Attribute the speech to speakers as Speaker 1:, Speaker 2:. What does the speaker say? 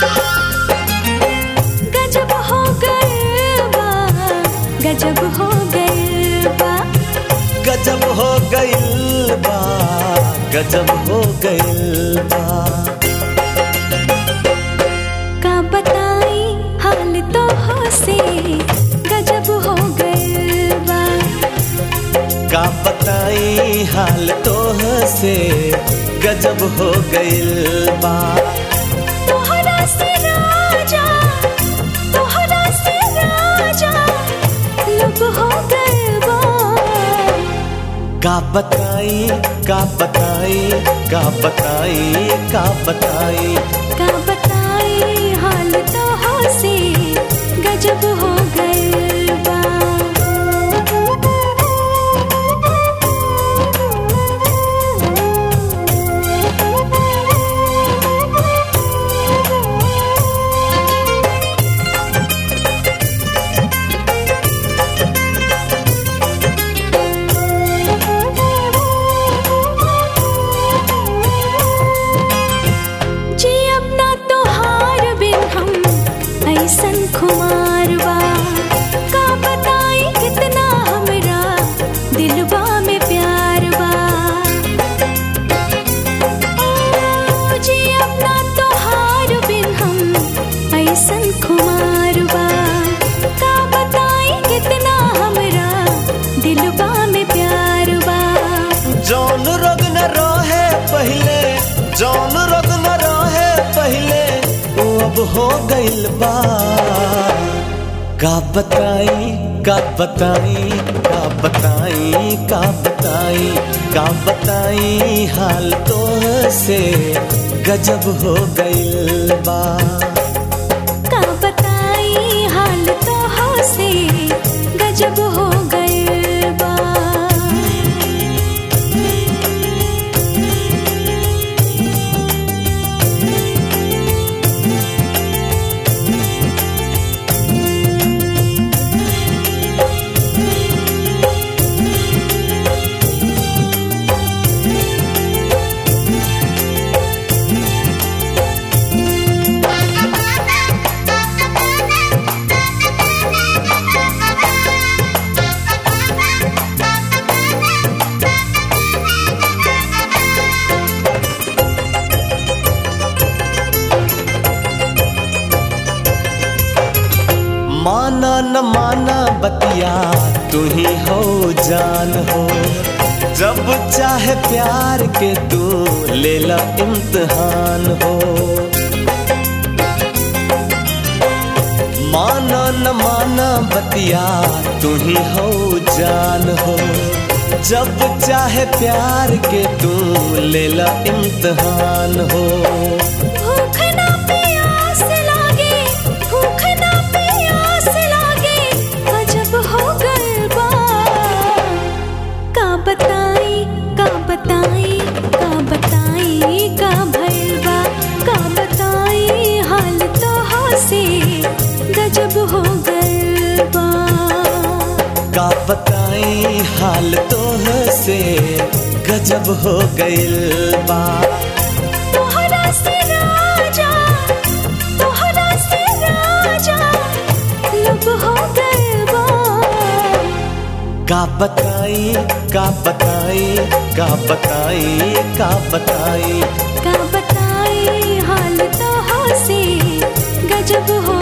Speaker 1: गजब हो गए बा गजब हो गए बा
Speaker 2: गजब हो गइल बा गजब हो गइल बा
Speaker 1: का बताई हाल तो हो से गजब हो गए बा
Speaker 2: का बताई हाल तोह से गजब हो गइल बा
Speaker 1: तोहरा से राजा तोहरा से राजा लब हो गए बा
Speaker 2: का बताई का बताई का बताई का बताई
Speaker 1: का बताई हाल तो हो से गजब हो गए बा जी अपना तोहार बिन हम ऐसन खुमार बा का बताई कितना हमरा दिलबा में प्यार बा ओ, जी अपना तोहार बिन हम ऐसन खुमार बा का बताई कितना हमरा दिलबा में प्यार बा
Speaker 2: जौन रोग न रहे पहले जौन रोग न रहे पहले वो अब हो गइल बा का बताई का बताई का बताई का बताई का बताई हाल तोह से गजब हो गइल बा
Speaker 1: का बताई हाल तो हो से गजब हो गए बा
Speaker 2: माना न माना बतिया तू ही हो जान हो जब चाहे प्यार के तू ले ला इम्तिहान हो माना न माना बतिया तू ही हो जान हो जब चाहे प्यार के तू ले ला इम्तिहान हो
Speaker 1: भूख ना प्यास लागे भूख ना प्यास लागे गजब हो गए बा का बताई का बताई का बताई का भलवा का बताई हाल तो हो से गजब हो गए बा
Speaker 2: का बताई हाल तोह से गजब हो गइल बा
Speaker 1: तोहरा से राजा तोहरा से राजा लब हो गए बा
Speaker 2: का बताई का बताई का बताई का बताई
Speaker 1: का बताई हाल तो हो से गजब हो